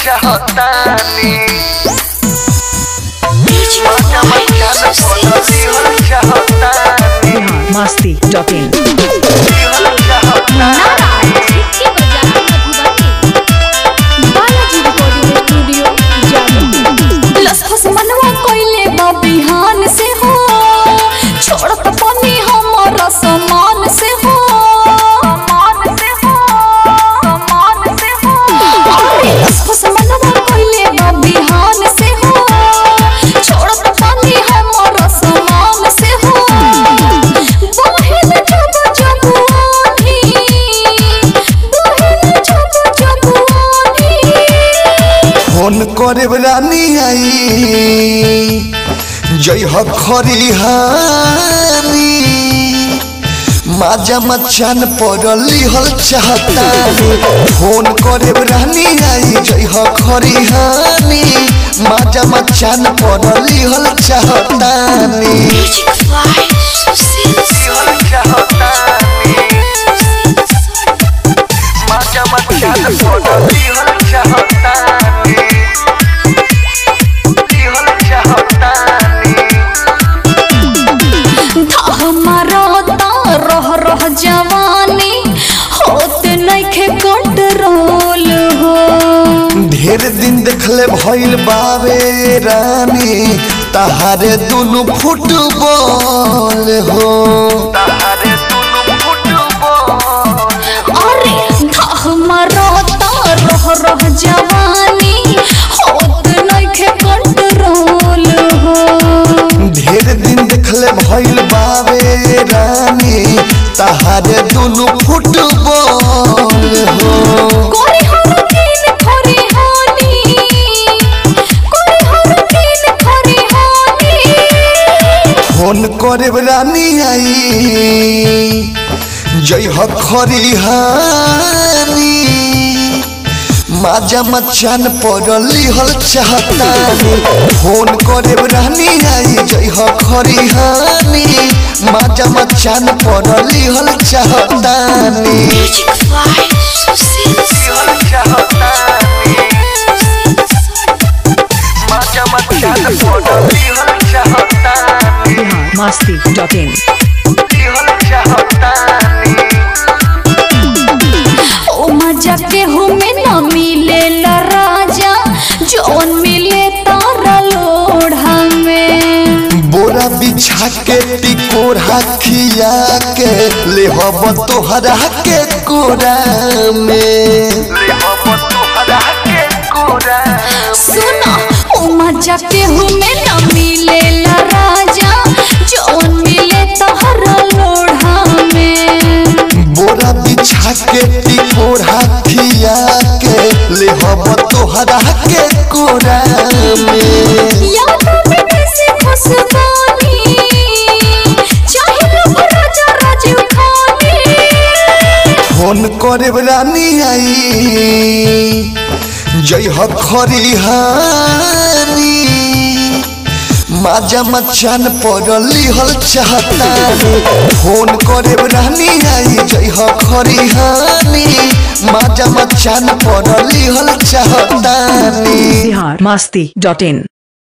चाहतानी Music मजा by मचान पड़ल दिहल चाहतानी बिहार मस्ती डॉट इन दिहल चाहतानी बिहान से हो छोड़त पानी हमारा समान से हो समान से हो समान से हो अरे लसफस मनवा कोइले बा बिहान से हो छोड़त पानी हमारा समान से हो बहिन जब जब आधी बहिन जब जब आधी फोन करे रानी आई जय हो खरिहानी माजा मचान पड़ली हल चाहतानी फोन करे रानी आई जय हो खरिहानी माजा मचान पड़ली हल चाहतानी by Susil दिहल चाहतानी मजा मचान पड़ल दिहल चाहतानी दिहल चाहतानी हमारा रह रह जवानी होत नइखे कंट्रोल हो ढेर दिन देखले भइल बावे रानी तहारे दुनु फुटबॉल हो तारे दुनु फुटबॉल अरे हमारा रह रह जवानी होत नइखे कंट्रोल हो ढेर दिन देखले भइल बावे रानी तहारे दुनु फुटबॉल हो कोई हर दिन खरी हानी कोई हर दिन खरी हानी फोन करे रानी आई जय हो खरिहानी माजा मचान पड़ली हल चाहतानी फोन करे रानी आई जय हो खरिहानी माजा मचान पड़ली हल चाहतानी Music by Susil दिहल चाहतानी मजा मचान पड़ल दिहल चाहतानी बिहार मस्ती डॉट इन दिहल चाहतानी ओ मजा के हमें न मिले ला राजा जौन मिले तारा लोढ़ा में बोरा बिछा के टिकोरा खिया के ले हब तोहरा के कोरा में ले हम तोहरा के कोरा सुना ओ मजा के हमें न मिले ला राजा जौन मिले तारा लोढ़ा में बोरा बिछा के टिकोरा खिया के ले हब तोहरा के कोरा में याद में कैसे खुशबानी चाहे लोग राजा राजीव खानी फोन करे रानी आई जय हो खरिहानी माजा मचान पड़ली हल चाहतानी फोन करे रानी आई जय हो खरिहानी माजा मचान पड़ली हल चाहतानी बिहार मस्ती डॉट इन